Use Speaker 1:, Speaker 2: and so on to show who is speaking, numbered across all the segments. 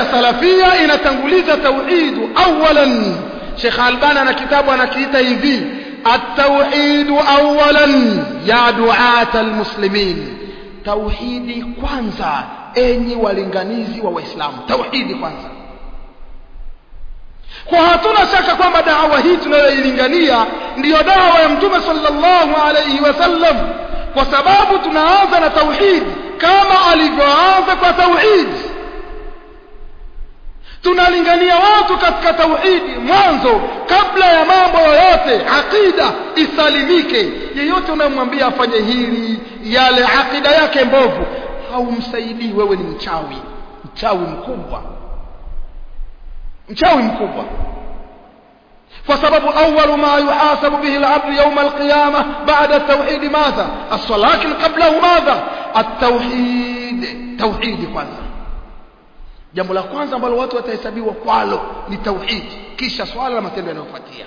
Speaker 1: salafia inatanguliza tauhidu awalan Sheikh Albani ana kitabu anakiita hivi at-tauhid awalan ya duat al-muslimin tauhidi kwanza enyi walinganizi wa waislamu tauhidi kwanza kwa hatuna shaka kwamba dawa hii tunayoilingania ndiyo dawa ya mtume sallallahu alayhi wasallam kwa sababu tunaanza na tauhid kama alivyoanza kwa tauhid tunalingania watu katika tauhidi mwanzo kabla ya mambo yoyote aqida isalimike yeyote unayemwambia afanye hili yale aqida yake mbovu haumsaidii wewe ni mchawi mchawi mkubwa mchawi mkubwa kwa sababu awwalu ma yuhasabu bihi al-'abd yawm al-qiyamah ba'da at-tauhid madha as-salah lakin qablahu madha at-tauhid tauhid kwanza jambo la kwanza ambalo watu watahesabiwa kwalo ni tauhid kisha swala la matendo yanayofuatia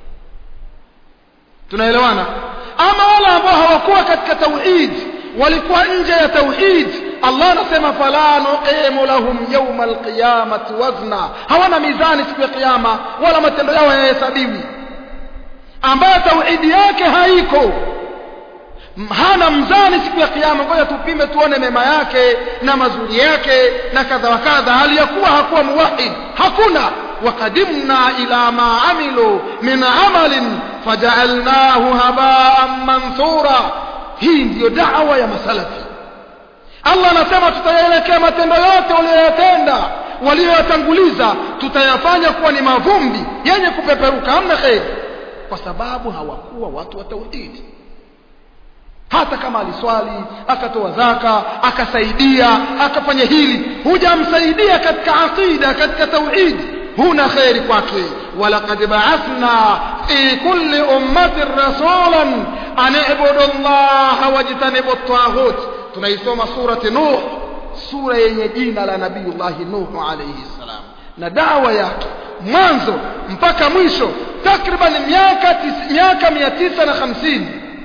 Speaker 1: tunaelewana ama wale ambao hawakuwa katika tauhid walikuwa nje ya tauhid Allah anasema fala nuqimu lahum yawma alqiyamati wazna hawana mizani siku ya kiyama wala matendo yao hayahesabiwi ambayo tauhidi yake haiko hana mzani siku ya kiyama ngoja tupime tuone mema yake na mazuri yake na kadha wa kadha hali ya kuwa hakuwa muwahid hakuna وقدمنا إلى ما عملوا من عمل فجعلناه هباء منثورا hii ndiyo dawa ya masalafi Allah anasema tutayaelekea matendo yote walioyatenda walioyatanguliza tutayafanya kuwa ni mavumbi yenye kupeperuka hamna kheri kwa sababu hawakuwa watu wa tauhidi hata kama aliswali akatoa zaka akasaidia akafanya hili hujamsaidia katika aqida katika tauhidi huna kheri kwake walaqad ba'athna fi kulli ummatin rasulan an i'budu allaha wajtanibu at-taghut tunaisoma surati nuh sura yenye jina la nabiyullah nuh alayhi salam na dawa yake mwanzo mpaka mwisho takriban miaka miaka 950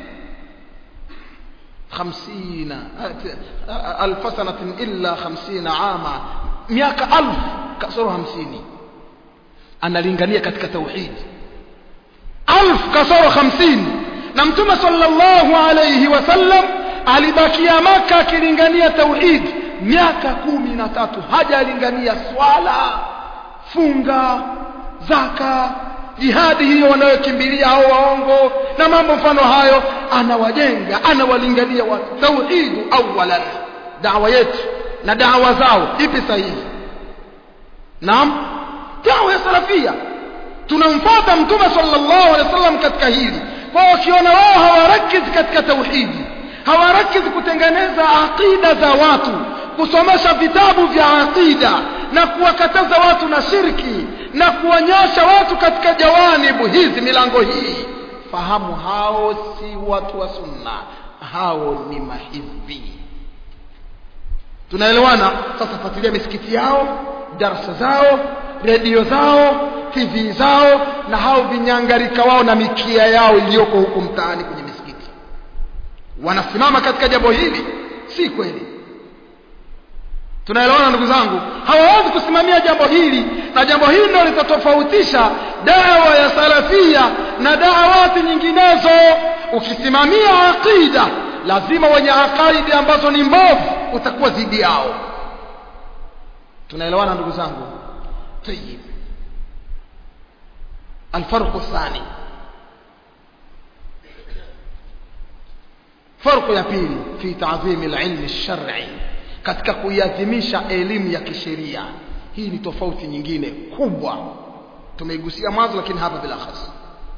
Speaker 1: خمسين ألف سنة إلا خمسين عاما مئة ألف كسر خمسين analingania katika tauhid alf kasoro 50 na mtume sallallahu alayhi wasallam alibakia maka akilingania tauhid miaka kumi na tatu hajalingania swala funga zaka jihadi hiyo wanayokimbilia hao waongo na mambo mfano hayo anawajenga anawalingania watu tauhidu awalan dawa yetu na dawa zao ipi sahihi naam dawa ya salafia tunamfuata mtume sallallahu alaihi wasallam katika hili kwa wakiona wao hawarakizi katika tauhidi hawarakizi kutengeneza aqida za watu kusomesha vitabu vya aqida na kuwakataza watu na shirki na kuwanyosha watu katika jawanibu hizi milango hii fahamu hao si watu wa sunna hao ni mahizbi tunaelewana sasa fuatilia misikiti yao darasa zao redio zao tv zao na hao vinyangarika wao na mikia yao iliyoko huku mtaani kwenye misikiti wanasimama katika jambo hili si kweli tunaelewana ndugu zangu hawawezi kusimamia jambo hili na jambo hili ndio litatofautisha dawa ya salafia na dawati nyinginezo ukisimamia aqida lazima wenye aqaidi ambazo ni mbovu utakuwa dhidi yao tunaelewana ndugu zangu طيب الفرق الثاني فرق ya pili fi ta'zim al-ilm al-shar'i katika kuiadhimisha elimu ya kisheria hii ni tofauti nyingine kubwa tumeigusia mwanzo lakini hapa bila khas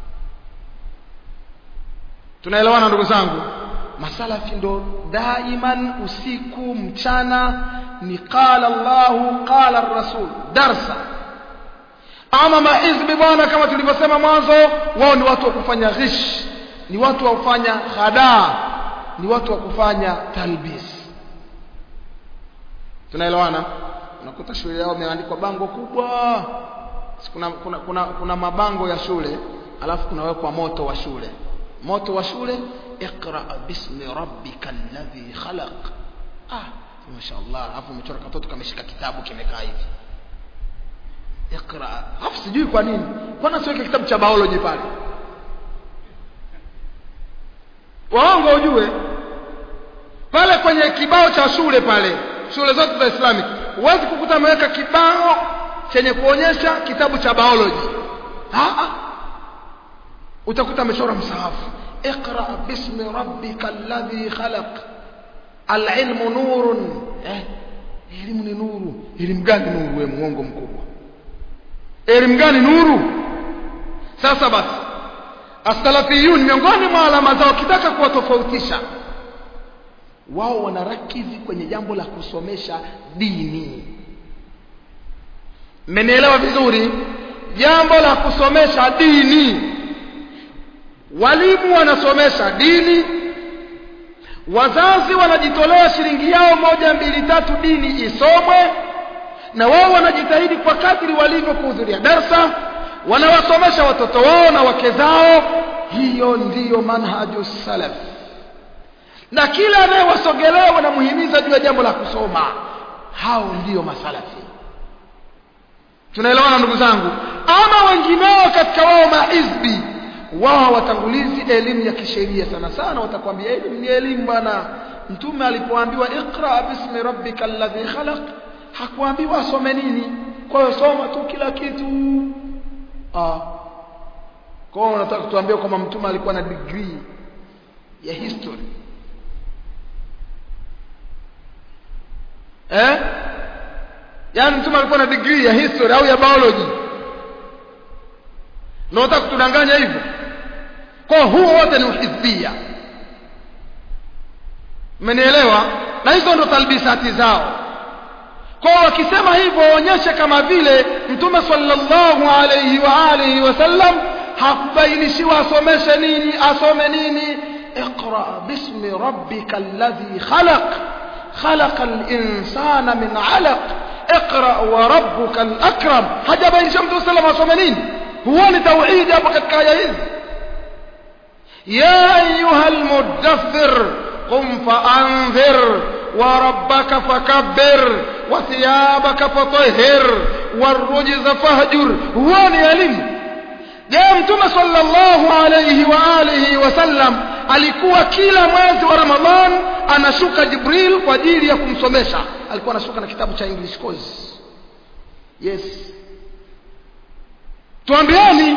Speaker 1: tunaelewana ndugu zangu masalafi ndo daiman usiku mchana ni qala Allahu qala ar-rasul darsa ama mahizbi bwana kama tulivyosema mwanzo wao ni watu wa kufanya ghish ni watu wa kufanya khadaa ni watu wa kufanya talbis tunaelewana unakuta shule yao imeandikwa bango kubwa kuna, kuna, kuna, kuna mabango ya shule alafu kunawekwa moto wa shule moto wa shule iqra bismi rabbika alladhi khalaq ah mashaallah alafu umechora katoto kameshika kitabu kimekaa hivi iqra hafu sijui kwa nini mbona siweke kitabu cha biology pale waongo ujue pale kwenye kibao cha shule pale shule zote za islamic huwezi kukuta ameweka kibao chenye kuonyesha kitabu cha biology Haa. utakuta amechora msahafu iqra bismi rabbika alladhi khalaq alilmu nurun eh, elimu ni nuru elimu gani nuru we muongo mkubwa elimu gani nuru sasa basi asalafiyun miongoni mwa alama zao kitaka kuwatofautisha wao wanarakizi kwenye jambo la kusomesha dini mmenielewa vizuri jambo la kusomesha dini walimu wanasomesha dini wazazi wanajitolea shilingi yao moja mbili tatu dini isomwe na wao wanajitahidi kwa kadri walivyo kuhudhuria darsa wanawasomesha watoto wao na wake zao hiyo ndiyo manhaju salaf na kila anayewasogelea wanamuhimiza juu ya jambo la kusoma hao ndiyo masalafi tunaelewana ndugu zangu ama wengineo katika wao mahizbi wao hawatangulizi elimu ya kisheria sana sana watakwambia elimu ni elimu bwana mtume alipoambiwa iqra bismi rabbika alladhi khalaq hakuambiwa asome nini kwa hiyo soma tu kila kitu ah kwa hiyo unataka kutuambia kwamba mtume alikuwa na degree ya history eh yaani mtume alikuwa na degree ya history au ya biology na unataka kutudanganya hivyo kwa huo wote ni uhizbia mmenielewa na hizo ndo talbisati zao kwa wakisema hivyo waonyeshe kama vile mtume sallallahu alayhi wa alihi wasallam hakubainishiwa asomeshe nini asome nini اقرا باسم ربك الذي خلق خلق الانسان من علق اقرا وربك الاكرم haja bainisha mtume sallallahu alayhi wasallam asome nini huo ni tauhidi hapo katika aya hizi ya ayuha almudaththir qum faanzir وربك فكبر وثيابك فطهر والرجز فاهجر هو ni elimu je mtume sallallahu alayhi wa alihi wasallam alikuwa kila mwezi wa ramadhan anashuka jibril kwa ajili ya kumsomesha alikuwa anashuka na kitabu cha english course yes tuambieni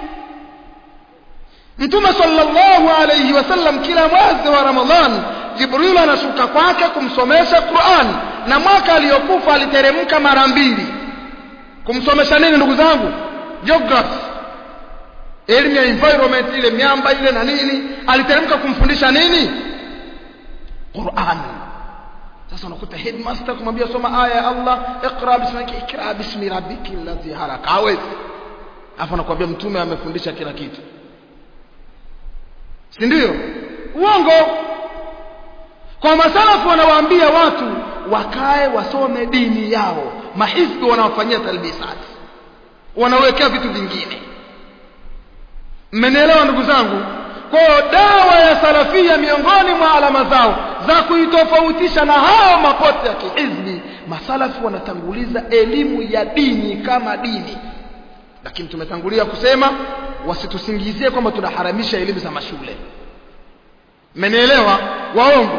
Speaker 1: mtume sallallahu alayhi wasallam kila mwezi wa ramadhan jibril anashuka kwake kumsomesha quran na mwaka aliyokufa aliteremka mara mbili kumsomesha nini ndugu zangu geography elimu ya environment ile miamba ile na nini aliteremka kumfundisha nini quran sasa unakuta headmaster kumwambia soma aya ya allah iqra bismika ikra bismi rabbiki alladhi halaka hawezi afu anakuambia mtume amefundisha kila kitu si ndio uongo kwa masalafu wanawaambia watu wakae wasome dini yao mahizbi wanawafanyia talbisat wanawekea vitu vingine mmenielewa ndugu zangu kwa dawa ya salafia miongoni mwa alama zao za kuitofautisha na hao mapote ya kihizbi masalafu wanatanguliza elimu ya dini kama dini lakini tumetangulia kusema wasitusingizie kwamba tunaharamisha elimu za mashule mmenielewa waongo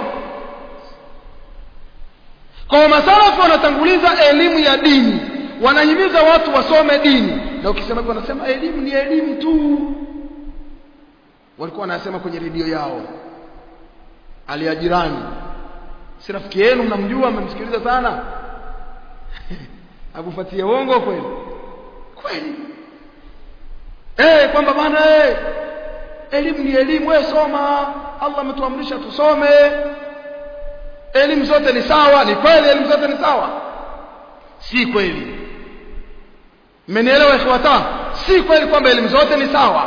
Speaker 1: kwa masalafu wanatanguliza elimu ya dini wanahimiza watu wasome dini na ukisema hivyo wanasema elimu ni elimu tu walikuwa wanasema kwenye redio yao aliajirani si rafiki yenu mnamjua mmemsikiliza sana akufuatie uongo kweli kweli eh kwamba bana eh elimu ni elimu wewe soma Allah ametuamrisha tusome elimu zote ni sawa ni kweli elimu zote ni sawa si kweli mmenielewa ikhwata si kweli kwamba elimu zote ni sawa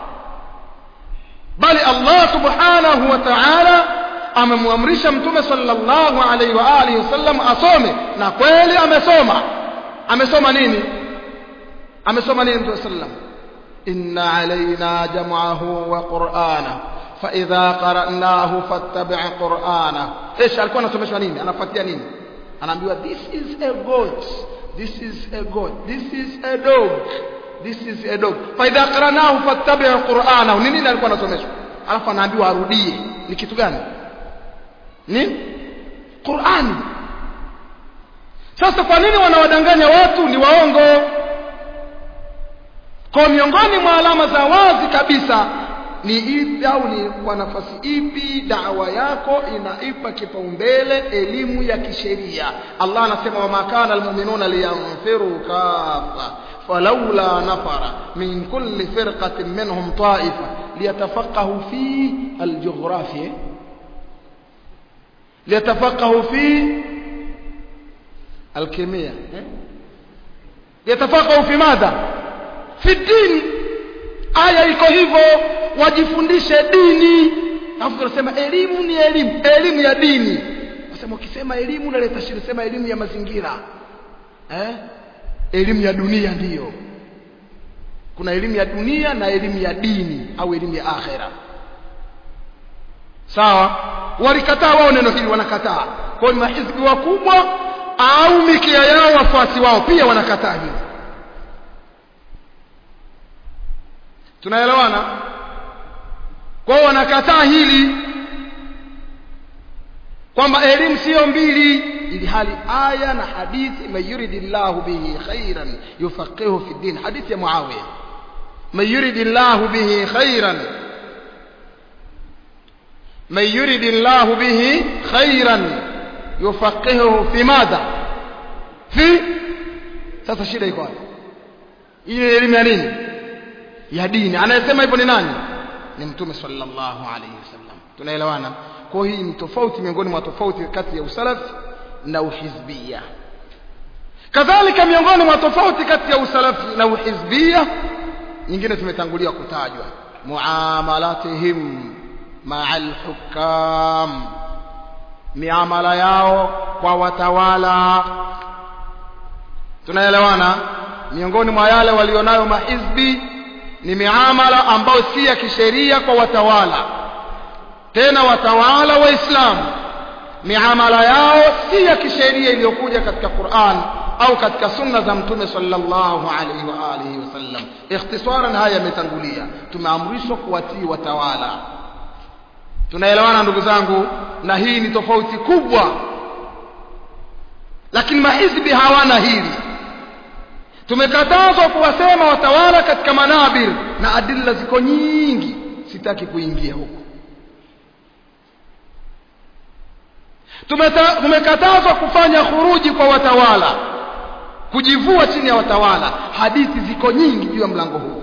Speaker 1: bali Allah subhanahu wa ta'ala amemwamrisha mtume sallallahu alaihi wa alihi wasallam asome na kweli amesoma amesoma nini amesoma nini mtume sallam inna alaina jam'ahu wa qur'ana fa idha qara'nahu fattabi' qur'ana ايش alikuwa anasomeshwa nini anafuatia nini anaambiwa this is a goat this is a goat this is a dog this is a dog fa idha qaranahu fattabi' qur'anahu nini nini alikuwa anasomeshwa alafu anaambiwa arudie ni kitu gani ni Qur'ani sasa kwa nini wanawadanganya watu ni waongo kwa miongoni mwa alama za wazi kabisa ni ipi au ni kwa nafasi ipi dawa yako inaipa kipaumbele elimu ya kisheria Allah anasema wama kana almu'minuna liyanfiru kafa falawla nafara min kulli firqatin minhum ta'ifa liyatafaqahu fi aljughrafi liyatafaqahu fi alkemia liyatafaqahu fi madha fi dini aya iko hivyo wajifundishe dini alafu tunasema elimu ni elimu elimu ya dini nasema ukisema elimu unaleta shida sema elimu ya mazingira eh elimu ya dunia ndiyo kuna elimu ya dunia na elimu ya dini au elimu ya akhera sawa walikataa wao neno hili wanakataa kwa hiyo mahizbi wakubwa au mikia yao wafuasi wao pia wanakataa hili tunaelewana kwa hiyo wanakataa hili kwamba elimu sio mbili ili hali aya na hadithi man yuridillahu bihi khairan yufaqihu fi din hadithi ya muawiya man yuridillahu bihi khairan man yuridillahu bihi khairan yufaqihu fi madha fi sasa shida iko wapi ile elimu ya nini ya dini anayesema hivyo ni nani ni mtume sallallahu alayhi wasallam tunaelewana kwa hii ni tofauti miongoni mwa tofauti kati ya usalafi na uhizbia kadhalika miongoni mwa tofauti kati ya usalafi na uhizbia nyingine zimetangulia kutajwa muamalatihim maa alhukam miamala yao kwa watawala tunaelewana miongoni mwa yale walionayo mahizbi ni miamala ambayo si ya kisheria kwa watawala tena watawala waislamu miamala yao si ya kisheria iliyokuja katika Qur'an au katika sunna za mtume sallallahu alaihi wa alihi wasallam ikhtisaran haya yametangulia tumeamrishwa kuwatii watawala tunaelewana ndugu zangu na hii ni tofauti kubwa lakini mahizbi hawana hili tumekatazwa kuwasema watawala katika manabir na adilla ziko nyingi sitaki kuingia huko tumekatazwa kufanya khuruji kwa watawala kujivua chini ya watawala hadithi ziko nyingi juu ya mlango huu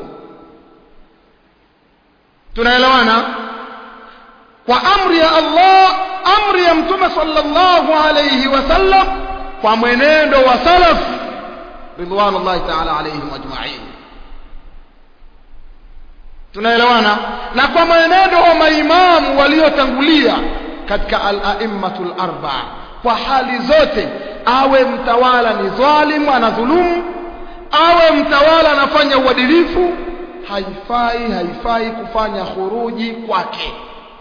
Speaker 1: tunaelewana kwa amri ya Allah amri ya mtume sallallahu alayhi wasallam kwa mwenendo wa salaf ridwanullahi ta'ala alayhim ajma'in tunaelewana na kwa mwenendo wa maimamu waliotangulia katika al-a'immatul arba'a kwa hali zote awe mtawala ni dhalimu anadhulumu awe mtawala anafanya uadilifu haifai haifai kufanya khuruji kwake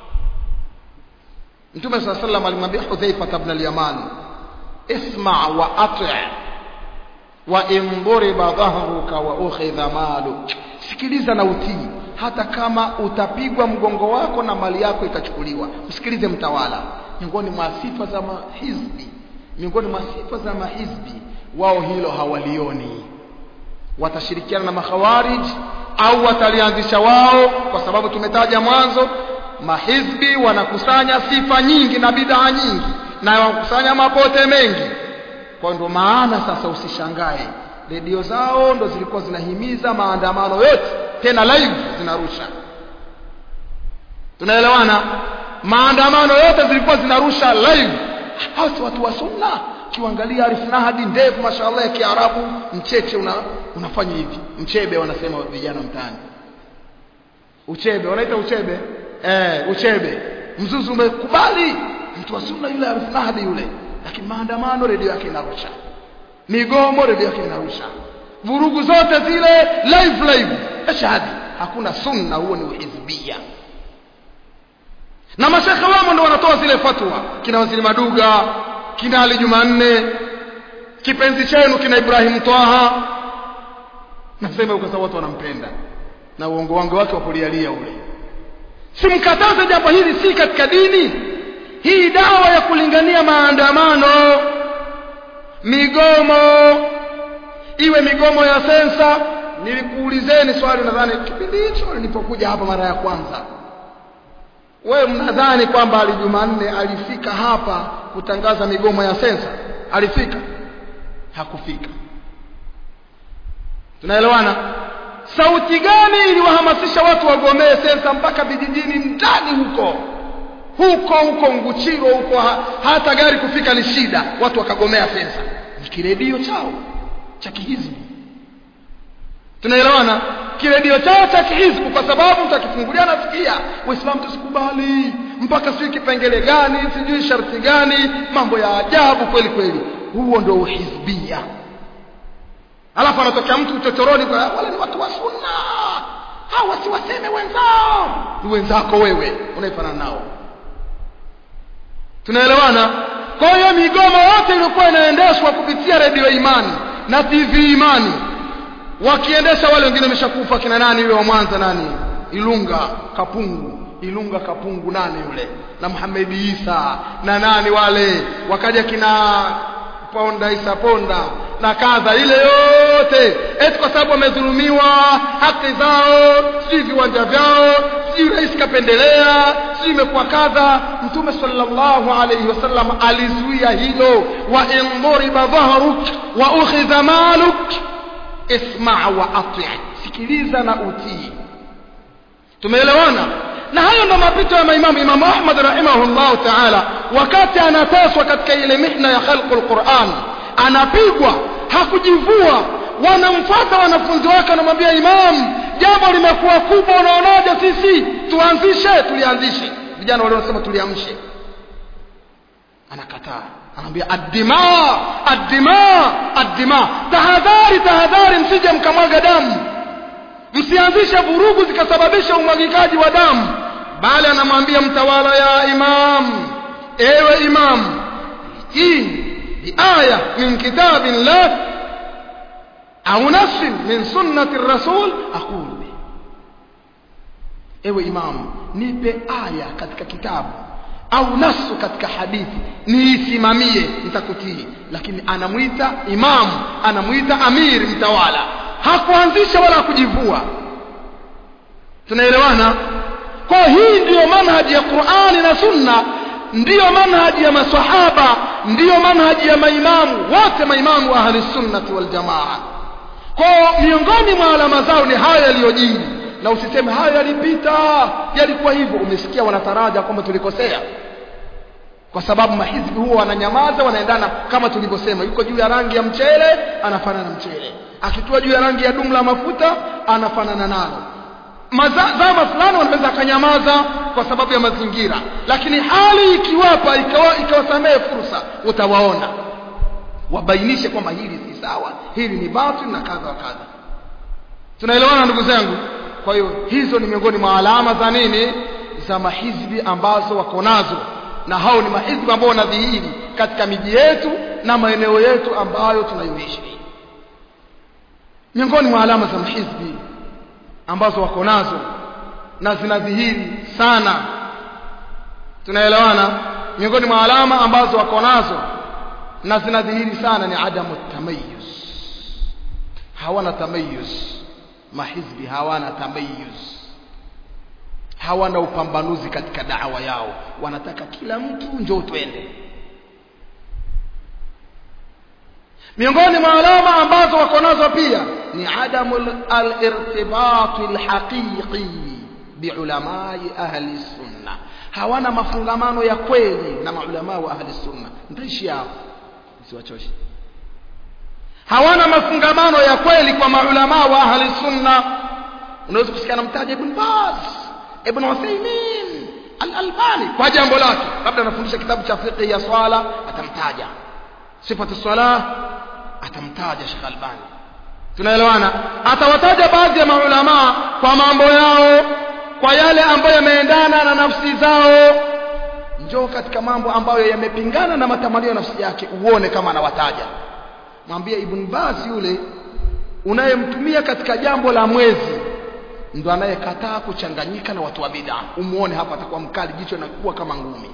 Speaker 1: Mtume صلى الله عليه وسلم alimwambia Hudhaifa ibn al-Yaman isma wa ati' wa in duriba dhahruka wa ukhidha maluk sikiliza na utii hata kama utapigwa mgongo wako na mali yako ikachukuliwa msikilize mtawala miongoni mwa sifa za mahizbi miongoni mwa sifa za mahizbi wao hilo hawalioni watashirikiana na makhawarij au watalianzisha wao kwa sababu tumetaja mwanzo mahizbi wanakusanya sifa nyingi na bidhaa nyingi na wanakusanya mapote mengi kwa ndo maana sasa usishangae redio zao ndo zilikuwa zinahimiza maandamano yote tena live zinarusha tunaelewana maandamano yote zilikuwa zinarusha live hao si watu wa sunna kiangalia Arif Nahdi ndevu mashallah ya Kiarabu mcheche una, unafanya hivi mchebe wanasema vijana mtaani uchebe wanaita uchebe eh uchebe mzuzu umekubali mtu wa sunna yule Arif Nahdi yule lakini maandamano redio yake inarusha migomo redio yake inarusha vurugu zote zile live live ashhadi hakuna sunna huo ni uhizbia na mashekhe wamo ndo wanatoa zile fatwa kina waziri maduga kina ali jumanne kipenzi chenu kina Ibrahim Twaha nasema kwa sababu watu wanampenda na uongo wangu wake wa kulialia ule simkataze jambo hili si katika dini hii dawa ya kulingania maandamano migomo iwe migomo ya sensa nilikuulizeni swali nadhani kipindi hicho nilipokuja hapa mara ya kwanza wewe mnadhani kwamba ali Jumanne alifika hapa kutangaza migomo ya sensa alifika hakufika tunaelewana sauti gani iliwahamasisha watu wagomee sensa mpaka vijijini ndani huko huko huko Nguchiro huko ha, hata gari kufika ni shida watu wakagomea sensa ni kiredio chao cha kihizbi tunaelewana kiredio chao cha kihizbu kwa sababu utakifungulia nasikia waislamu tusikubali mpaka sijui kipengele gani sijui sharti gani mambo ya ajabu kweli kweli huo ndio uhizbia alafu anatokea mtu uchochoroni kwa wale ni watu wa sunna hawa siwaseme wenzao ni wenzako wewe unaifanana nao tunaelewana kwa hiyo migomo yote ilikuwa inaendeshwa kupitia redio imani na tv imani wakiendesha wale wengine wameshakufa kina nani yule wa Mwanza nani Ilunga Kapungu Ilunga Kapungu nani yule na Muhammad Isa na nani wale wakaja kina Ponda Isa Ponda na kadha ile yote eti kwa sababu wamedhulumiwa haki zao si viwanja vyao si rais kapendelea si imekuwa kadha mtume sallallahu alayhi wasallam alizuia hilo wa in duriba dhahruk wa ukhidha maluk isma wa ati sikiliza na utii tumeelewana na hayo ndo mapito ya maimamu imamu ahmad rahimahullahu taala wakati anateswa katika ile mihna ya khalqu lquran anapigwa hakujivua wanamfuata wanafunzi wake wanamwambia imam jambo limekuwa kubwa unaonaje sisi tuanzishe tulianzishe vijana wale wanasema tuliamshe anakataa anaambia addima addima addima tahadhari tahadhari msije mkamwaga damu msianzishe vurugu zikasababisha umwagikaji wa damu bali anamwambia mtawala ya imam ewe imam hii ni aya min kitabillah au nasin min sunnati rasul aqul bi ewe imam nipe aya katika kitabu au nasu katika hadithi niisimamie nitakutii lakini anamwita imamu anamwita amiri mtawala hakuanzisha wala kujivua tunaelewana kwa hii ndiyo manhaji ya Qur'ani na Sunna ndiyo manhaji ya maswahaba ndiyo manhaji ya maimamu wote maimamu ahli sunnati wal jamaa kwa miongoni mwa alama zao ni haya yaliyojiri na usiseme haya yalipita yalikuwa hivyo umesikia wanataraja kwamba tulikosea kwa sababu mahizbi huwa wananyamaza wanaendana kama tulivyosema yuko juu ya rangi ya mchele anafanana na mchele akitua juu ya rangi ya dumu la mafuta anafanana nalo zama fulani wanaweza akanyamaza kwa sababu ya mazingira lakini hali ikiwapa ikawasamehe fursa utawaona wabainishe kwamba hili si sawa hili ni batil na kadha wa kadha tunaelewana ndugu zangu kwa hiyo hizo ni miongoni mwa alama za nini za mahizbi ambazo wako nazo na hao ni mahizbi ambao wanadhihiri katika miji yetu na maeneo yetu ambayo tunayoishi miongoni mwa alama za mahizbi ambazo wako nazo na zinadhihiri sana tunaelewana miongoni mwa alama ambazo wako nazo na zinadhihiri sana ni adamu tamayuz hawana tamayuz mahizbi hawana tamayuz hawana upambanuzi katika dawa yao wanataka kila mtu njoo twende miongoni mwa alama ambazo wako nazo pia ni adamu al-irtibat al-haqiqi biulamai ahli sunna hawana mafungamano ya kweli na maulama wa ahli sunna nitaishi hapo siwachoshe hawana mafungamano ya kweli kwa maulama wa ahli sunna unaweza kusikia namtaja ibn Baz ibn Uthaymeen al-Albani kwa jambo lake labda anafundisha kitabu cha fiqh ya swala atamtaja sifatu swala atamtaja Sheikh Albani tunaelewana atawataja baadhi ya maulama kwa mambo yao kwa yale ambayo yameendana na nafsi zao njoo katika mambo ambayo yamepingana na matamanio ya nafsi yake uone kama anawataja mwambie ibn baz yule unayemtumia katika jambo la mwezi ndo anayekataa kuchanganyika na watu wa bid'a umuone hapa atakuwa mkali jicho linakuwa kama ngumi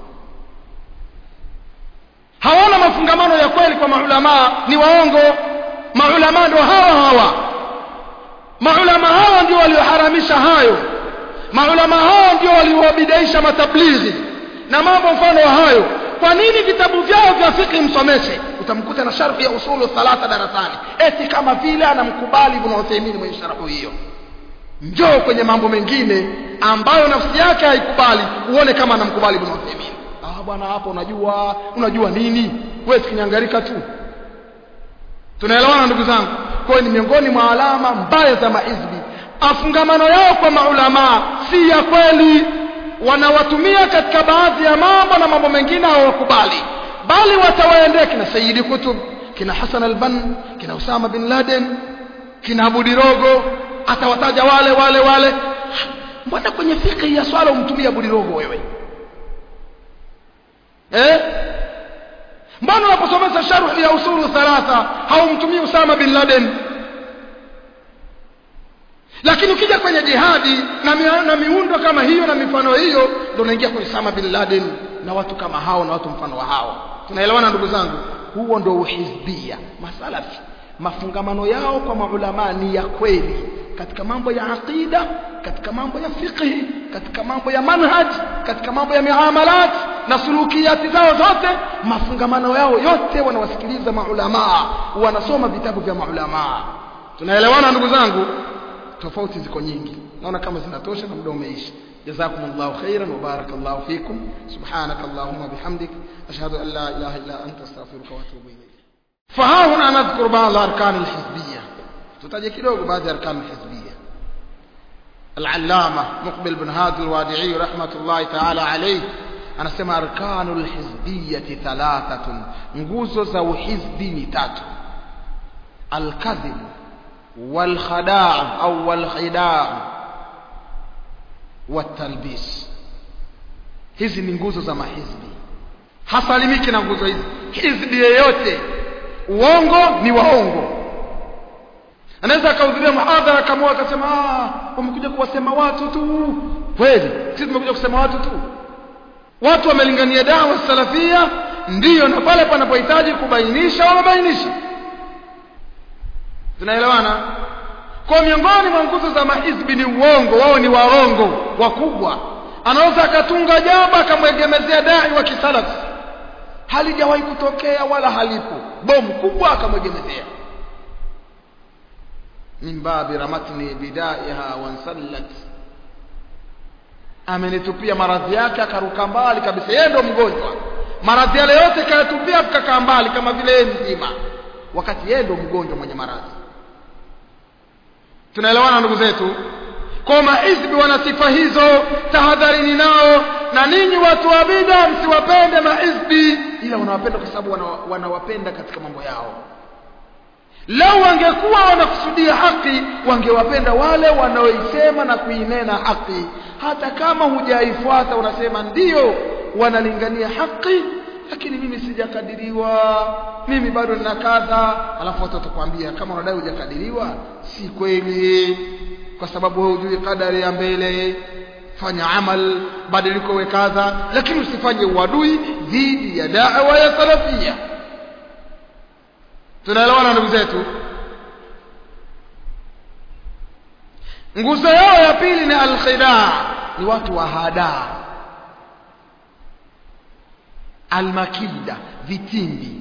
Speaker 1: hawana mafungamano ya kweli kwa maulamaa ni waongo maulamaa ndio hawa hawa maulama hawa ndio walioharamisha hayo maulama hawa ndio waliowabidaisha matablighi na mambo mfano wa hayo kwa nini vitabu vyao vya fiqh msomeshe utamkuta na sharhi ya usulu thalatha darasani eti kama vile anamkubali ibn Uthaymeen mwenye sharhu hiyo njoo kwenye mambo mengine ambayo nafsi yake haikubali uone kama anamkubali ibn Uthaymeen ah bwana hapo unajua unajua nini wewe sikinyangarika tu tunaelewana ndugu zangu kwa ni miongoni mwa alama mbaya za mahizbi afungamano yao kwa maulamaa si ya kweli wanawatumia katika baadhi ya mambo na mambo mengine hawakubali bali watawaendea kina Sayyidi Kutub kina Hassan al-Bann kina Usama bin Laden kina Abu Dirogo atawataja wale wale wale mbona kwenye fikhi ya swala umtumia Abu Dirogo wewe eh mbona unaposomesha sharh ya usulu thalatha haumtumii Usama bin Laden lakini ukija kwenye jihadi na, mi, na miundo kama hiyo na mifano hiyo ndio unaingia kwenye Usama bin Laden na watu kama hao na watu mfano wa hao tunaelewana ndugu zangu huo ndio uhizbia masalafi mafungamano yao kwa maulama ni ya kweli katika mambo ya aqida katika mambo ya fiqh katika mambo ya manhaj katika mambo ya miamalat na sulukiyati zao zote mafungamano yao yote wanawasikiliza maulama wanasoma vitabu vya maulama tunaelewana ndugu zangu tofauti ziko nyingi naona kama zinatosha na muda umeisha جزاكم الله خيرا وبارك الله فيكم سبحانك اللهم وبحمدك أشهد أن لا إله إلا أنت أستغفرك وأتوب إليك فها هنا نذكر بعض الأركان الحزبية تتجي كيلوغ بعض الأركان الحزبية العلامة مقبل بن هادي الوادعي رحمة الله تعالى عليه أنا سمع أركان الحزبية ثلاثة nguzo za uhizbi ni tatu alkadhib walkhadaa au walkhidaa watalbis hizi ni nguzo za mahizbi hasalimiki na nguzo hizi hizbi yeyote uongo ni waongo anaweza akahudhuria muhadhara kama akasema ah wamekuja kuwasema watu tu kweli sisi tumekuja kusema watu tu watu wamelingania dawa salafia ndiyo na pale panapohitaji kubainisha wamebainisha tunaelewana kwa miongoni mwa nguzo za mahizbi ni uongo wao ni warongo wakubwa anaweza akatunga jambo akamwegemezea dai wa kisalafi halijawahi kutokea wala halipo bomu kubwa akamwegemezea min babi ramatni bidaiha wansallat amenitupia maradhi yake akaruka mbali kabisa yeye ndo mgonjwa maradhi yale yote kayatupia akakaa mbali kama vile yeye mzima wakati yeye ndo mgonjwa mwenye maradhi tunaelewana ndugu zetu kwa mahizbi wana sifa hizo tahadharini nao na ninyi watu wa bida msiwapende mahizbi ila wanawapenda kwa sababu wanawapenda katika mambo yao lau wangekuwa wanakusudia haki wangewapenda wale wanaoisema na kuinena haki hata kama hujaifuata unasema ndiyo wanalingania haki lakini mimi sijakadiriwa mimi bado nina kadha alafu watu watakwambia kama unadai hujakadiriwa si kweli kwa sababu wewe hujui kadari ya mbele fanya amal badiliko we kadha lakini usifanye uadui dhidi ya da'wa ya salafia tunaelewana ndugu zetu nguzo yao ya pili ni alkhidaa ni watu wa hadaa almakida vitimbi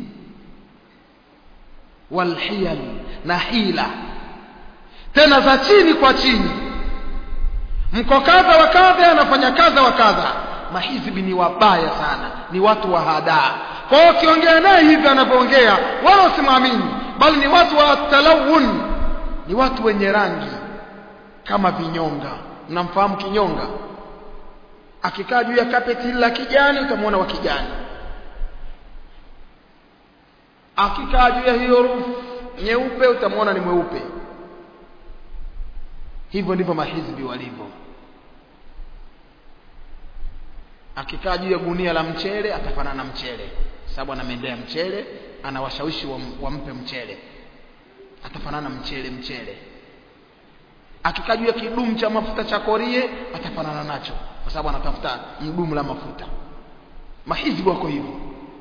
Speaker 1: walhiyal na hila tena za chini kwa chini mko kadha wa kadha anafanya kadha wa kadha mahizbi ni wabaya sana ni watu wa hadaa kwa hiyo ukiongea naye hivi anavyoongea wala usimwamini bali ni watu wa talawun ni watu wenye rangi kama vinyonga mnamfahamu kinyonga akikaa juu ya kapeti la kijani utamwona wa kijani akikaa juu ya hiyo rufu nyeupe utamwona ni mweupe hivyo ndivyo mahizbi walivyo akikaa juu ya gunia la mchele atafanana na mchele sababu anamendea mchele anawashawishi wampe mchele atafanana mchele mchele akikajua kidumu cha mafuta cha korie atafanana nacho kwa sababu anatafuta mdumu la mafuta mahizbi wako hivyo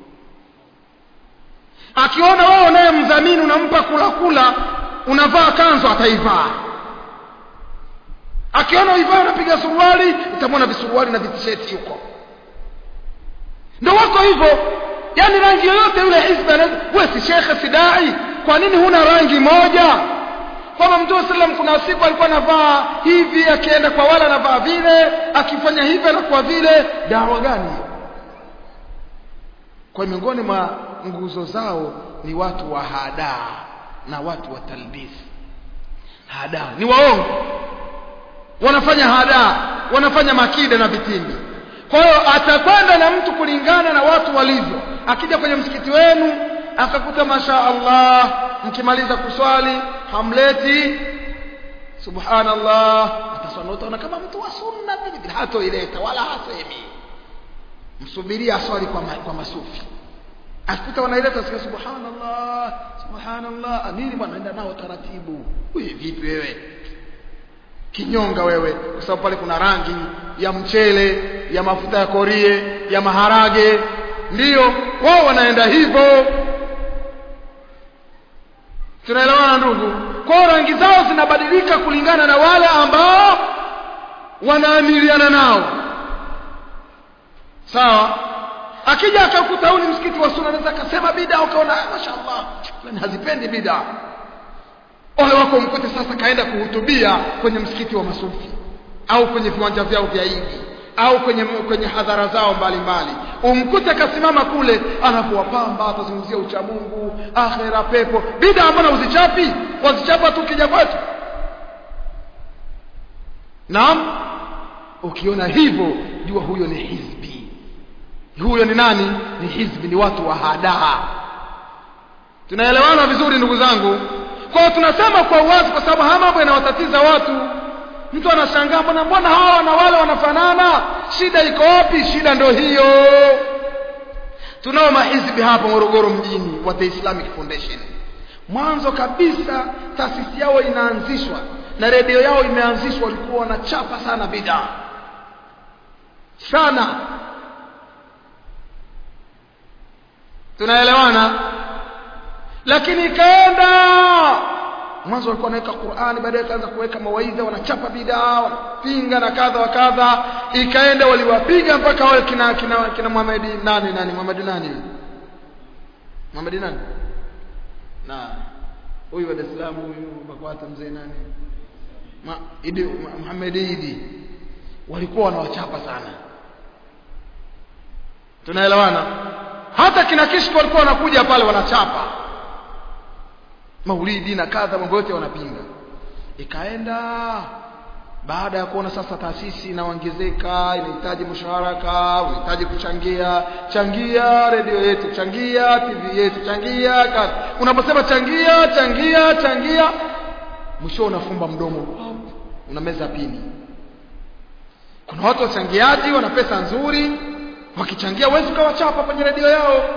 Speaker 1: akiona wewe unaye mdhamini unampa kula kula unavaa kanzu ataivaa akiona uivaa unapiga suruali utamwona visuruali na vitisheti huko ndo wako hivyo yani rangi yoyote yule hizbi wewe si shekhe si dai kwa nini huna rangi moja kwamba mtume sallam kuna siku alikuwa anavaa hivi akienda kwa wale anavaa vile akifanya hivi anakuwa vile dawa gani kwa miongoni mwa nguzo zao ni watu wa hadaa na watu wa talbis hadaa ni waongo wanafanya hadaa wanafanya makida na vitimbi kwa hiyo atakwenda na mtu kulingana na watu walivyo akija kwenye msikiti wenu akakuta masha Allah mkimaliza kuswali hamleti subhanallah ataswali utaona kama mtu wa sunna vile vile hatoileta wala hasemi msubirie aswali kwa, ma, kwa masufi akikuta wanaileta sikia subhanallah subhanallah nini bwana enda nao taratibu wewe vipi wewe kinyonga wewe kwa sababu pale kuna rangi ya mchele ya mafuta ya korie ya maharage ndiyo wao wanaenda hivyo tunaelewana ndugu kwao rangi zao zinabadilika kulingana na wale ambao wanaamiliana nao sawa akija akakuta huu ni msikiti wa sunna anaweza akasema bida ukaona mashaallah fulani hazipendi bida ole wako mkute sasa kaenda kuhutubia kwenye msikiti wa masufi au kwenye viwanja vyao vya idi au kwenye kwenye hadhara zao mbalimbali umkute kasimama kule anapowapamba atazungumzia uchamungu akhera pepo bida mbona uzichapi wazichapa tu kija kwetu naam ukiona hivyo jua huyo ni hizbi huyo ni nani ni hizbi ni watu wa hadaa tunaelewana vizuri ndugu zangu kwa tunasema kwa uwazi kwa sababu haya mambo yanawatatiza watu mtu anashangaa mbona mbona hawa na wale wanafanana shida iko wapi shida ndio hiyo tunao mahizbi hapa Morogoro mjini wa The Islamic Foundation mwanzo kabisa taasisi yao inaanzishwa na redio yao imeanzishwa walikuwa wanachapa sana bidaa sana tunaelewana lakini ikaenda mwanzo walikuwa wanaweka Qur'ani baadaye kaanza kuweka mawaidha wanachapa bidaa wanapinga na kadha wa kadha ikaenda waliwapiga mpaka wale kina kina, kina Muhammad nani nani Muhammad nani Muhammad nani na huyu wa Dar es Salaam huyu Bakwata mzee nani Ma, Idi Muhammad Idi walikuwa wanawachapa sana tunaelewana hata kina Kishko walikuwa wanakuja pale wanachapa maulidi na kadha mambo yote wanapinga ikaenda baada ya kuona sasa taasisi inaongezeka inahitaji mshawaraka unahitaji kuchangia changia redio yetu changia tv yetu changia kadha unaposema changia changia changia mwisho unafumba mdomo unameza pini kuna watu wachangiaji wana pesa nzuri wakichangia huwezi ukawachapa kwenye redio yao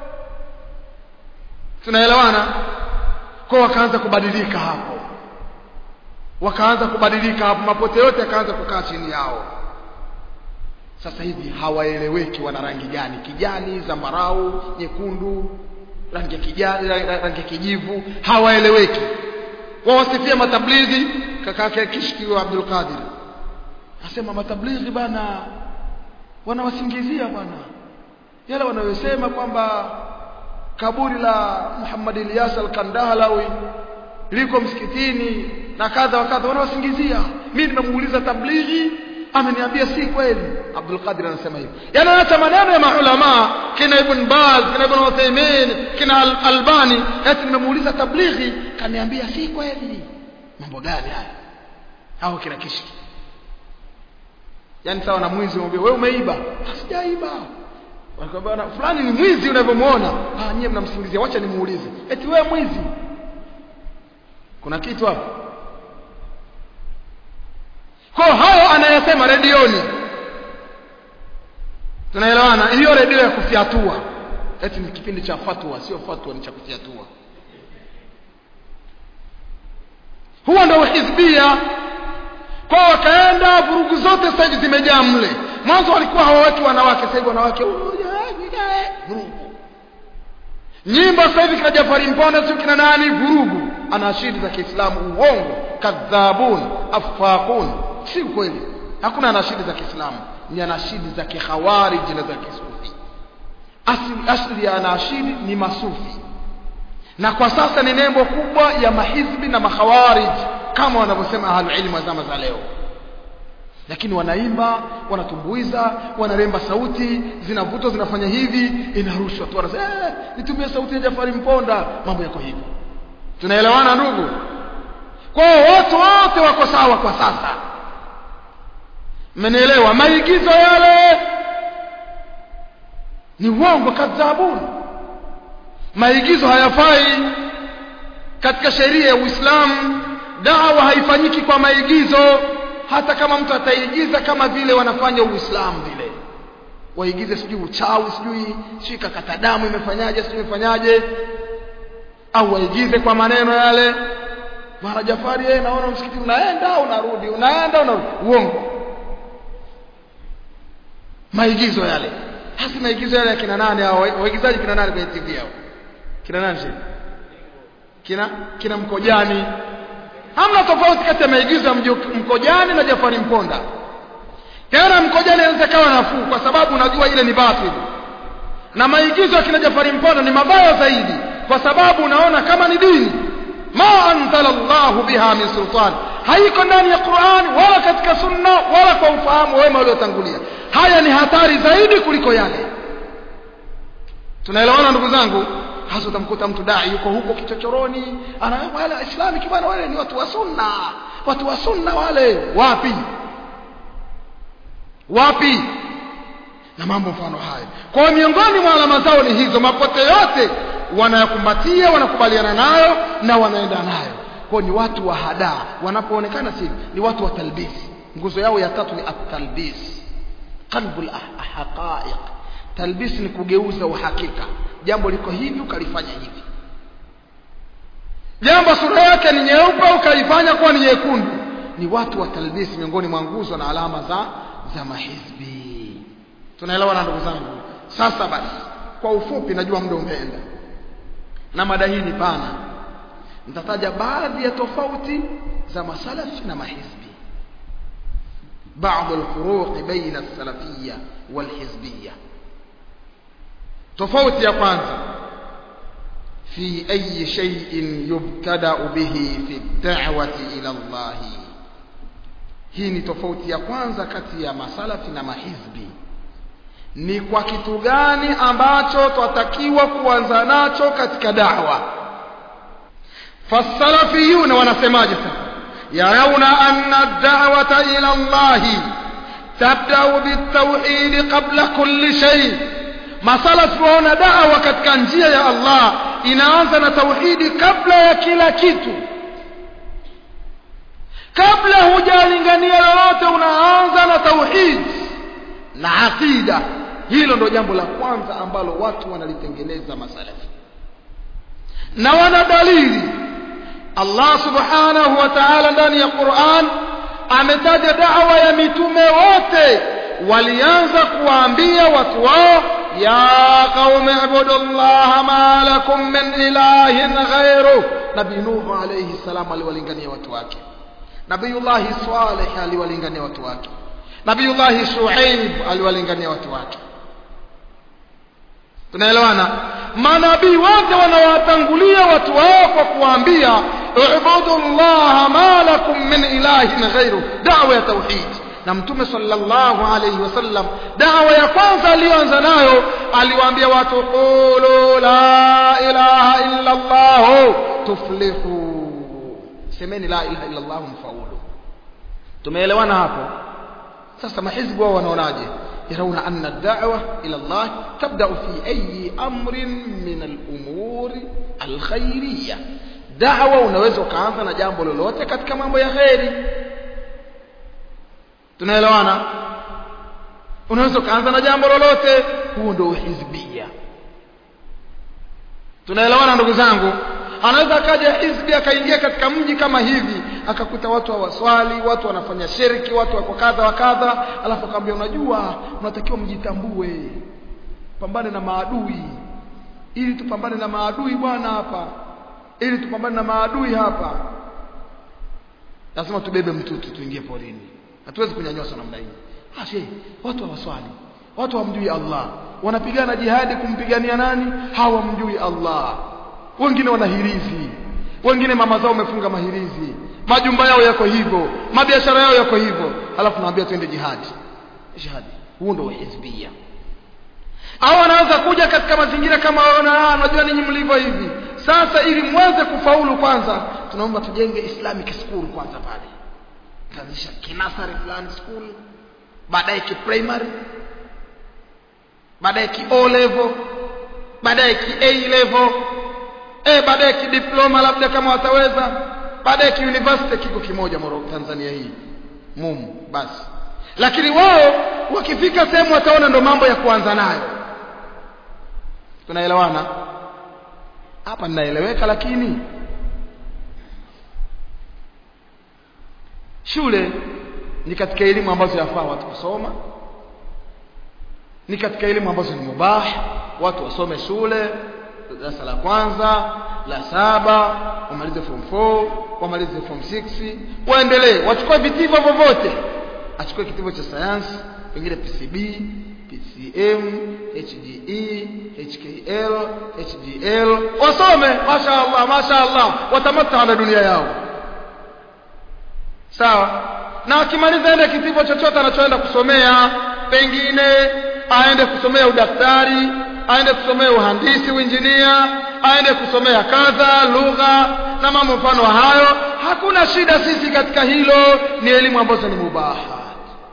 Speaker 1: tunaelewana kwa wakaanza kubadilika hapo wakaanza kubadilika hapo mapote yote yakaanza kukaa chini yao sasa hivi hawaeleweki wana rangi gani kijani zambarau nyekundu rangi ya kijani rangi ya kijivu hawaeleweki wawasifia matablighi kakake kishkiwa Abdul Qadir asema matablighi bana wanawasingizia bana yale wanayosema kwamba kaburi la Muhammad Ilyas al-Kandahalawi liko msikitini na kadha wa kadha wanawasingizia mimi nimemuuliza tablighi ameniambia si kweli Abdul Qadir anasema hivyo yani hata maneno ya maulama kina Ibn Baz kina Ibn Uthaymeen kina Al Albani eti nimemuuliza tablighi kaniambia si kweli mambo gani haya au kina kishki yani sawa na mwizi umwambia wewe umeiba sijaiba wanakwambia fulani ni mwizi unavyomuona ah nyie mnamsingizia wacha nimuulize eti wewe mwizi kuna kitu hapo kwa hayo anayesema redioni tunaelewana hiyo redio ya kufyatua eti ni kipindi cha fatwa sio fatwa ni cha kufyatua huo ndio hizbia kwa wakaenda vurugu zote sasa hivi zimejaa mle mwanzo walikuwa hawaweki wanawake sasa hivi wanawake vurugu nyimbo sasa hivi kina Jafari Mponda sio kina nani vurugu anashidi za Kiislamu uongo kadhabun afaqun si kweli hakuna anashidi za Kiislamu ni anashidi za kikhawarij na za kisufi asli asli ya anashidi ni masufi na kwa sasa ni nembo kubwa ya mahizbi na makhawarij kama wanavyosema ahlul ilmu wa zama za leo lakini wanaimba wanatumbuiza wanaremba sauti zinavutwa zinafanya hivi inarushwa tu wanasema eh, nitumie sauti ya Jafari Mponda mambo yako hivi tunaelewana ndugu kwa watu wote wako sawa kwa sasa mmenielewa maigizo yale ni uongo kadhabuni maigizo hayafai katika sheria ya Uislamu dawa haifanyiki kwa maigizo hata kama mtu ataigiza kama vile wanafanya Uislamu vile waigize sijui uchawi sijui shika kata damu imefanyaje sijui imefanyaje au waigize kwa maneno yale mara Jafari yeye naona msikiti unaenda unarudi unaenda unarudi uongo maigizo yale hasa maigizo yale ya kina nani hao waigizaji kina nani kwenye TV hao kina nani shida kina kina mkojani hamna tofauti kati ya maigizo ya mkojani na Jafari Mponda tena mkojani anaweza kawa nafuu kwa sababu unajua ile ni batili na maigizo ya kina Jafari Mponda ni mabaya zaidi kwa sababu unaona kama ni dini ma anzala Allah biha min sultan haiko ndani ya Qur'an wala katika sunna wala kwa ufahamu wema waliotangulia haya ni hatari zaidi kuliko yale tunaelewana ndugu zangu hasa utamkuta mtu dai yuko huko kichochoroni ana wale islami kibana wale ni watu wa sunna watu wa sunna wale wapi wapi na mambo mfano hayo kwa miongoni mwa alama zao ni hizo mapote yote wanayakumbatia wanakubaliana nayo na wanaenda nayo kwa ni watu wa hadaa wanapoonekana si ni watu wa talbisi nguzo yao ya tatu ni at-talbis qalbul haqa'iq talbis ni kugeuza uhakika jambo liko hivi ukalifanya hivi jambo sura yake ni nyeupe ukaifanya kuwa ni nyekundu ni watu wa talbis miongoni mwa nguzo na alama za za mahizbi tunaelewa na ndugu zangu sasa basi kwa ufupi najua muda umeenda na mada hii ni pana nitataja baadhi ya tofauti za masalafi na mahizbi بعض الفروق بين السلفية والحزبية tofauti ya kwanza fi ayi shay'in yubtada'u bihi fi da'wati ila Allah hii ni tofauti ya kwanza kati ya masalafi na mahizbi ni kwa kitu gani ambacho twatakiwa kuanza nacho katika da'wa fasalafiyuna wanasemaje sasa yarawna anna ad-da'wata ila Allah tabda'u bit-tauhid qabla kulli shay' masalafi waona dawa katika njia ya Allah inaanza na tauhidi kabla ya kila kitu kabla hujalingania lolote unaanza na tauhid na aqida hilo ndo jambo la kwanza ambalo watu wanalitengeneza masalafi na wana dalili Allah subhanahu wa ta'ala ndani ya Qur'an ametaja da'wa ya mitume wote walianza kuwaambia watu wao ya qaumi ibudullaha ma lakum min ilahin ghairu nabii nuh alayhi salam aliwalingania watu wake nabiyullah salih aliwalingania watu wake nabiyullah shuaib aliwalingania watu wake tunaelewana manabii wote wanawatangulia watu wao kwa kuwaambia ubudullaha ma lakum min ilahin ghairu da'wa ya tauhid na mtume sallallahu alayhi wasallam dawa ya kwanza aliyoanza nayo aliwaambia watu qulu la ilaha illa allah tuflihu semeni la ilaha illa allah mfaulu tumeelewana hapo sasa mahizbu wao wanaonaje يرون أن الدعوة إلى الله تبدأ في أي أمر من الأمور الخيرية دعوة unaweza ukaanza na jambo lolote katika mambo ya kheri tunaelewana unaweza ukaanza na jambo lolote huo ndio hizbia tunaelewana ndugu zangu anaweza akaja hizbi akaingia katika mji kama hivi akakuta watu hawaswali watu wanafanya shirki watu wako kadha wa kadha alafu akamwambia unajua unatakiwa mjitambue pambane na maadui ili tupambane na maadui bwana hapa ili tupambane na maadui hapa lazima tubebe mtutu tuingie porini hatuwezi kunyanyoswa namna hii ah she watu hawaswali watu hawamjui Allah wanapigana jihadi kumpigania nani hawamjui Allah wengine wanahirizi wengine mama zao wamefunga mahirizi majumba yao yako hivyo mabiashara yao yako hivyo alafu naambia twende jihadi jihadi huo ndio hizbia au anaweza kuja katika mazingira kama waona unajua ninyi mlivyo hivi sasa ili mweze kufaulu kwanza tunaomba tujenge islamic school kwanza pale taanzisha kinasari fulani school baadaye ki primary baadaye ki o level baadaye ki a level eh baadaye ki diploma labda kama wataweza baadaye ki university kiko kimoja Morogoro Tanzania hii mumu basi lakini wao wakifika sehemu wataona ndo mambo ya kuanza nayo tunaelewana hapa ninaeleweka lakini shule ni katika elimu ambazo yafaa watu kusoma ni katika elimu ambazo ni mubah watu wasome shule darasa la kwanza la saba wamalize form 4 wamalize form 6 waendelee wachukue vitivo vyovyote achukue kitivo cha sayansi pengine PCB PCM HGE HKL HGL wasome mashaallah mashaallah watamata na dunia yao sawa na akimaliza ende kitivo chochote anachoenda kusomea pengine aende kusomea udaktari aende kusomea uhandisi uinjinia aende kusomea kadha lugha na mambo mfano hayo hakuna shida sisi katika hilo ni elimu ambazo ni mubaha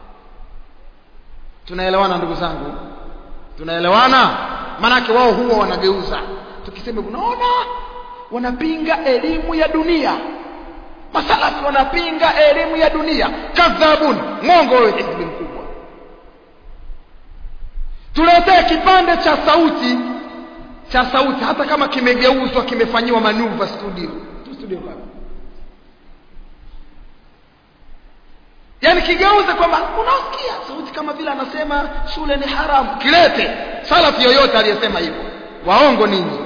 Speaker 1: tunaelewana ndugu zangu tunaelewana manake wao huwa wanageuza tukisema unaona wanapinga elimu ya dunia masalafi wanapinga elimu ya dunia kadhabun mwongo wewe hizbi mkubwa tuletee kipande cha sauti cha sauti hata kama kimegeuzwa kimefanyiwa manuva studio tu studio kama yani kigeuze kwamba unasikia sauti kama vile anasema shule ni haramu kilete salafi yoyote aliyesema hivyo waongo ninyi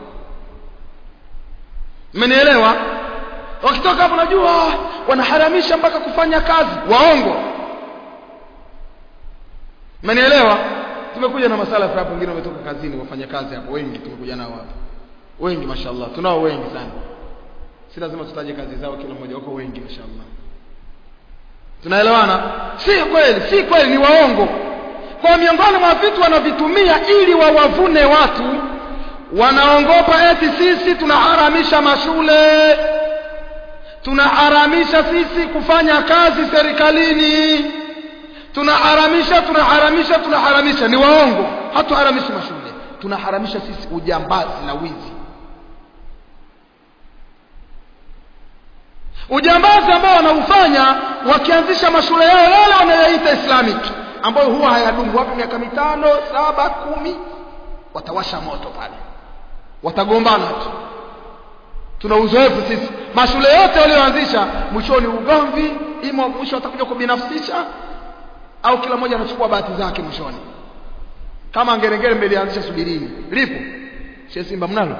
Speaker 1: mmenielewa wakitoka hapo najua wanaharamisha mpaka kufanya kazi waongo mmenielewa tumekuja na masala hapa wengine wametoka kazini wafanya kazi hapo wengi tumekuja nao hapa wengi mashallah tunao wengi sana si lazima tutaje kazi zao kila mmoja wako wengi mashallah tunaelewana si kweli si kweli ni waongo kwa miongoni mwa vitu wanavitumia ili wawavune watu wanaongopa eti sisi tunaharamisha mashule tunaharamisha sisi kufanya kazi serikalini tunaharamisha tunaharamisha tunaharamisha ni waongo hatuharamishi mashule tunaharamisha sisi ujambazi na wizi ujambazi ambao wanaufanya wakianzisha mashule yao yale wanayoita islamic ambayo huwa hayadumu wapi miaka mitano saba kumi watawasha moto pale watagombana tu tuna uzoefu sisi mashule yote walioanzisha mwishoni ugomvi imo mwisho watakuja kubinafsisha au kila mmoja anachukua bahati zake mwishoni kama ngerengere mmelianzisha subirini lipo she simba mnalo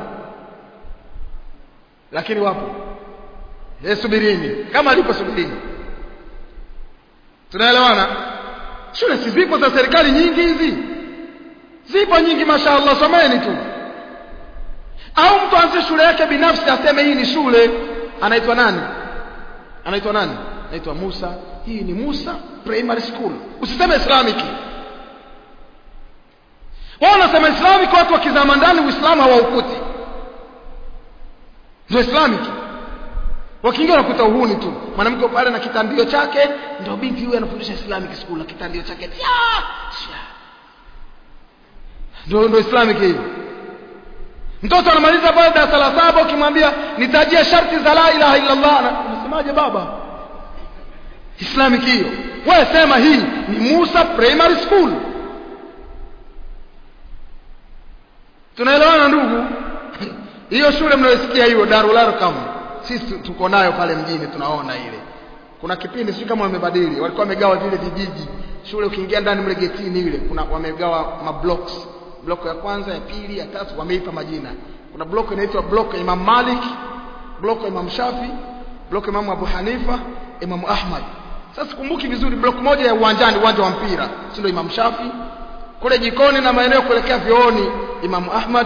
Speaker 1: lakini wapo e subirini kama lipo subirini tunaelewana shule si zipo za serikali nyingi hizi zipo nyingi mashaallah someni tu au mtu aanze shule yake binafsi aseme hii ni shule anaitwa nani anaitwa nani anaitwa Musa hii ni Musa primary school usiseme islamic wao wanasema islamic watu wakizama ndani uislamu hawaukuti ndio islamic wakiingia wanakuta uhuni tu mwanamke pale na kitandio chake ndio binti huyu anafundisha islamic school na kitandio chake ndio ndio islamic hiyo mtoto anamaliza pale darasa la saba ukimwambia nitajie sharti za la ilaha illa allah unasemaje baba islamic hiyo wewe sema hii ni Musa primary school tunaelewana ndugu hiyo shule mnayosikia hiyo Darul Arqam sisi tuko nayo pale mjini tunaona ile kuna kipindi sio kama wamebadili walikuwa wamegawa vile vijiji shule ukiingia ndani mle getini ile kuna wamegawa mablocks block ya kwanza ya pili ya tatu wameipa majina kuna block inaitwa block ya Imam Malik block ya Imam Shafi block ya Imam Abu Hanifa Imam Ahmad sasa kumbuki vizuri block moja ya uwanjani uwanja wa mpira si ndio Imam Shafi kule jikoni na maeneo kuelekea vyooni Imam Ahmad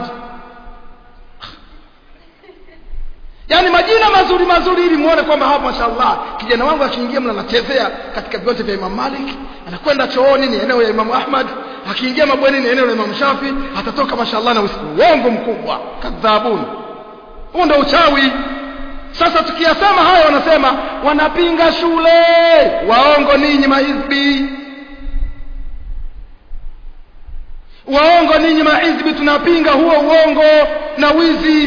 Speaker 1: yaani majina mazuri mazuri ili muone kwamba hapa mashallah kijana wangu akiingia mna anachezea katika viwanja vya Imam Malik anakwenda chooni ni eneo ya Imam Ahmad akiingia mabweni ni eneo la Imam Shafi atatoka mashallah na uongo mkubwa kadhabun huo ndio uchawi sasa tukiyasema haya wanasema wanapinga shule waongo ninyi mahizbi waongo ninyi mahizbi tunapinga huo uongo na wizi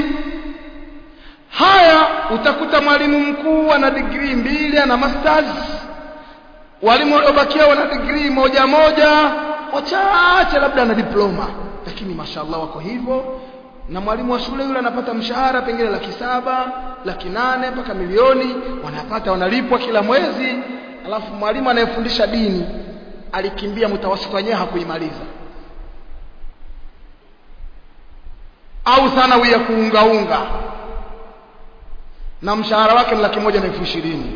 Speaker 1: haya utakuta mwalimu mkuu ana digrii mbili ana masters walimu waliobakia wana digrii moja moja wachache labda ana diploma lakini mashallah wako hivyo na mwalimu wa shule yule anapata mshahara pengine laki saba laki nane mpaka milioni wanapata wanalipwa kila mwezi alafu mwalimu anayefundisha dini alikimbia mtawasito wenyewe hakuimaliza au thanawi ya kuungaunga na mshahara wake ni laki moja na elfu ishirini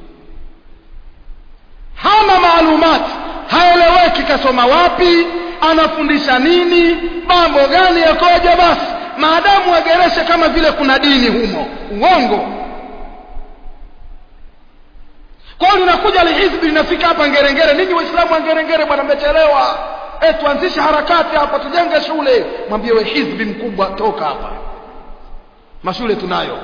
Speaker 1: hana maalumati haeleweki kasoma wapi anafundisha nini mambo gani yakoje basi maadamu agereshe kama vile kuna dini humo uongo kwa hiyo linakuja lihizbi linafika hapa ngerengere ninyi waislamu wa ngerengere bwana mmechelewa e tuanzishe harakati hapa tujenge shule mwambie we hizbi mkubwa toka hapa mashule tunayo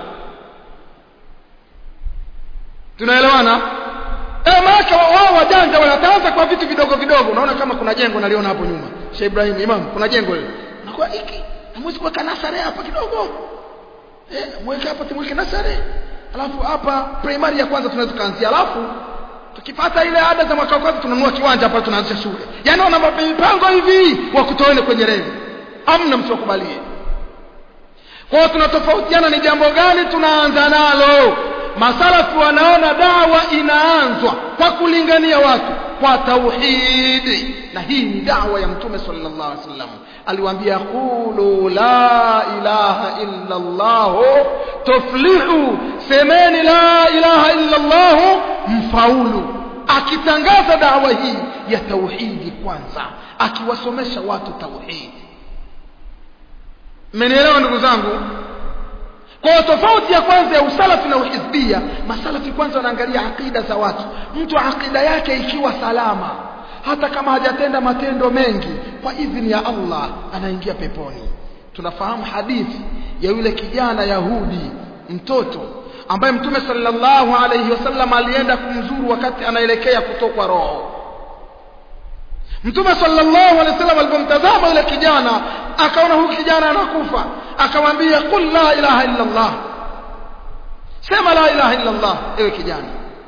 Speaker 1: tunaelewana eh maana wao wajanja wanataanza kwa vitu vidogo vidogo unaona kama kuna jengo naliona hapo nyuma Sheikh Ibrahim Imam kuna jengo hilo nakuwa hiki hamwezi kuweka nasare hapa kidogo eh mweke hapa tumweke nasare alafu hapa primary ya kwanza tunaweza kuanzia alafu tukipata ile ada za mwaka wa kwanza tunanunua kiwanja hapa tunaanzisha shule yani wana mipango hivi wa kutoene kwenye reli amna msiokubalie kwa hiyo tunatofautiana ni jambo gani tunaanza nalo masalafu wanaona dawa inaanzwa kwa kulingania watu kwa tauhidi na hii ni dawa ya mtume sallallahu alaihi wasallam aliwaambia qulu la ilaha illa allah tuflihu semeni la ilaha illa allah mfaulu akitangaza dawa hii ya tauhidi kwanza akiwasomesha watu tauhidi mmenielewa ndugu zangu kwa tofauti ya kwanza ya usalafi na uhizbia masalafi kwanza wanaangalia akida za watu mtu akida yake ikiwa salama hata kama hajatenda matendo mengi kwa idhini ya Allah anaingia peponi tunafahamu hadithi ya yule kijana Yahudi mtoto ambaye mtume sallallahu alayhi wasallam alienda kumzuru wakati anaelekea kutokwa roho Mtume sallallahu alaihi wasallam alipomtazama yule kijana akaona huyu kijana anakufa akamwambia qul la ilaha illa Allah sema la ilaha illa Allah ewe kijana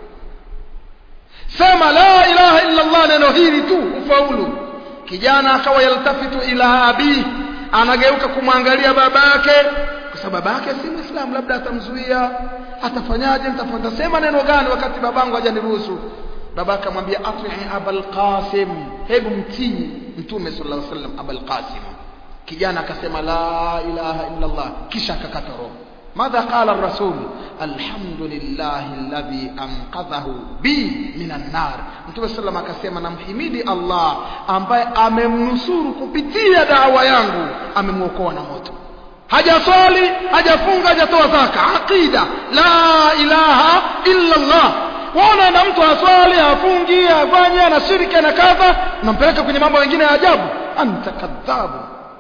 Speaker 1: sema la ilaha illa Allah neno hili tu ufaulu kijana akawa yaltafitu ila abi anageuka kumwangalia babake kwa sababu babake si muislamu labda atamzuia atafanyaje nitafanya sema neno gani wakati babangu hajaniruhusu baba akamwambia atii abul qasim hebu mtii mtume sallallahu alaihi wasallam abul qasim kijana akasema la ilaha illa allah kisha akakata roho madha qala ar-rasul alhamdulillah alladhi anqadhahu bi minan nar mtume sallam akasema namhimidi allah ambaye amemnusuru kupitia dawa yangu amemwokoa na moto hajaswali hajafunga hajatoa zaka aqida la ilaha illa allah waona na mtu aswali afungi afanye na shirika na kadha unampeleka kwenye mambo mengine ya ajabu anta kadhabu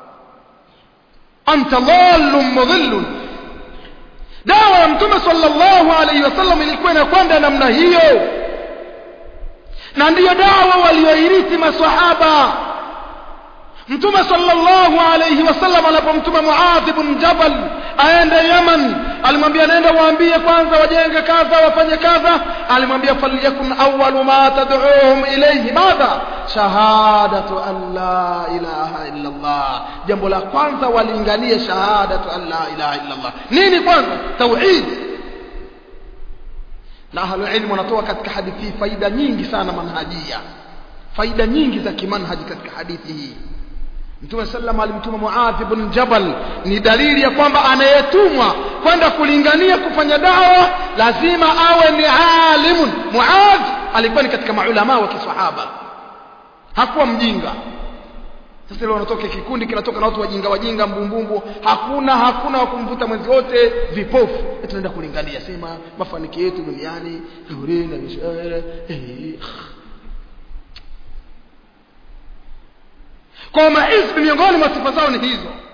Speaker 1: anta dhallun mudhillun dawa ya mtume sallallahu alaihi wasallam ilikuwa inakwenda namna hiyo na ndiyo dawa walioirithi maswahaba mtume sallallahu alayhi wasallam alipomtuma Muadh ibn Jabal aende Yaman alimwambia nenda waambie kwanza wajenge kadha wafanye kadha alimwambia falyakun awwalu ma tad'uhum ilayhi madha shahadatu an la ilaha illa Allah jambo la kwanza walinganie shahadatu an la ilaha illa Allah nini kwanza tauhid na ahlu ilmu wanatoa katika hadithi hii faida nyingi sana manhajia faida nyingi za kimanhaji katika hadithi hii Mtume sallam alimtuma Muadh ibn Jabal ni dalili ya kwamba anayetumwa kwenda kulingania kufanya dawa lazima awe ni alimun Muadh alikuwa ni katika maulama wa kisahaba hakuwa mjinga sasa leo wanatoka kikundi kinatoka na watu wajinga wajinga mbumbumbu hakuna hakuna wa kumvuta mwenzi wote vipofu tunaenda kulingania sema mafanikio yetu duniani na mishahara eh kwa mahizbi miongoni mwa sifa zao ni hizo